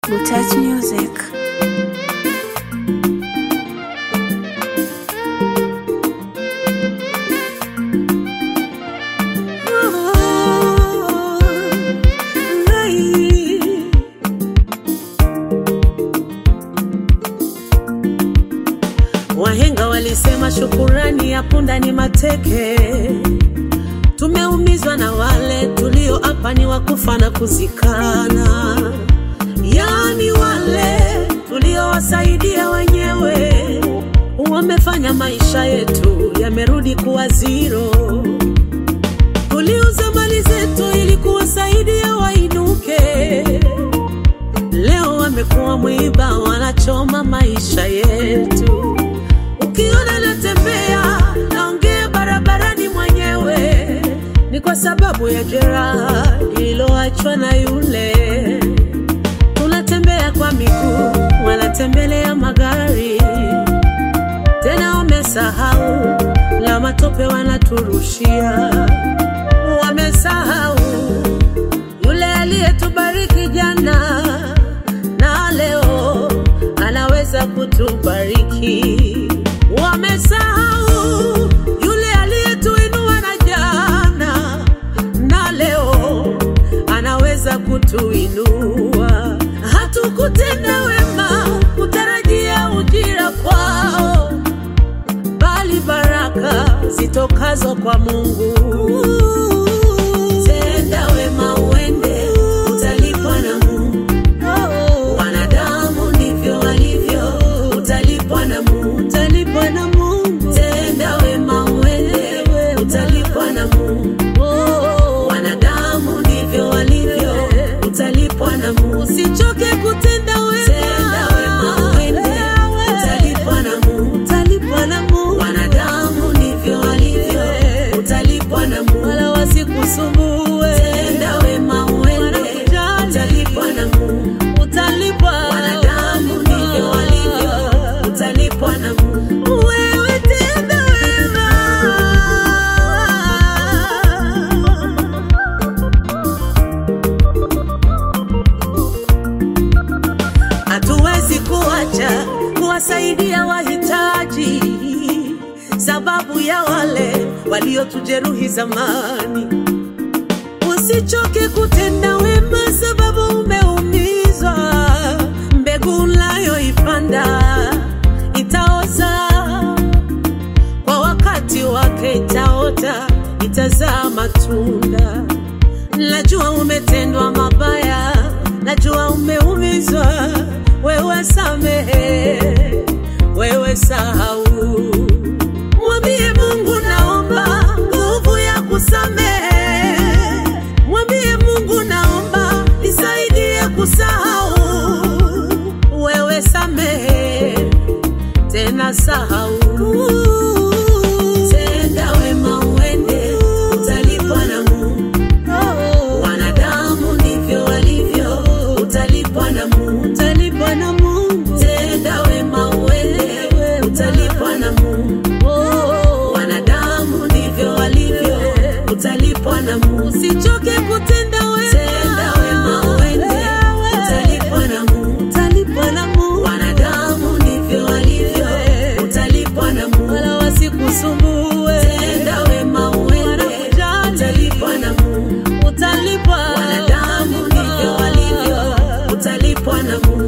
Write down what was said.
Butach Music. Wahenga walisema shukurani ya punda ni mateke. Tumeumizwa na wale tulioapa ni wakufa na kuzikana, yaani wale tuliowasaidia wenyewe wamefanya maisha yetu yamerudi kuwa zero. Tuliuza mali zetu ili kuwasaidia wainuke, leo wamekuwa mwiba, wanachoma maisha yetu. Ukiona natembea naongea barabarani mwenyewe, ni kwa sababu ya jeraha lililoachwa na yule. Tunatembea kwa miguu, wanatembelea magari, tena wamesahau la matope wanaturushia. Wamesahau yule aliyetubariki jana na leo anaweza kutubariki. Wamesahau yule aliyetuinua na jana na leo anaweza kutuinua. Hatukutenda wema kutarajia ujira kwao, bali baraka zitokazo kwa Mungu. Tenda wema uende, utalipwa na Mungu. Wanadamu ndivyo walivyo, utalipwa na Mungu. Utalipwa na Mungu. Tenda wema uende, utalipwa na Mungu. Wanadamu ndivyo walivyo, utalipwa na Mungu. Usichoke kutenda wema. Tenda wema uende, utalipwa na Mungu. Utalipwa na Mungu. Wanadamu ndivyo walivyo, utalipwa na Mungu. Wala wasikusumbue. Tenda wema uende, utalipwa na Mungu. Utalipwa. Wanadamu ndivyo walivyo, utalipwa na Mungu. Wewe tenda wema. Hatuwezi kuacha kuwasaidia wahitaji, sababu ya wale waliotujeruhi zamani. Usichoke kutenda wema, sababu umeumizwa. Mbegu unayoipanda itaoza, kwa wakati wake itaota, itazaa matunda. Najua umetendwa mabaya, najua umeumizwa. Wewe samehe, wewe sahau. Mwambie Mungu naomba nguvu ya kusamehe. Mwambie Mungu naomba nisaidie kusahau. Wewe samehe, tena sahau. Tenda wema uende, utalipwa na Mungu. Wanadamu ndivyo walivyo, utalipwa na Mungu. Utalipwa na Mungu. Tenda wema uende, utalipwa na Mungu. Wanadamu ndivyo walivyo, utalipwa na Mungu. Usichoke kutenda wema. Tenda wema uende, utalipwa na Mungu. Utalipwa na Mungu. Wanadamu ndivyo walivyo, utalipwa na Mungu. Wala wasikusumbue. Tenda wema uende, utalipwa na Mungu. Utalipwa. Wanadamu ndivyo walivyo, utalipwa na Mungu.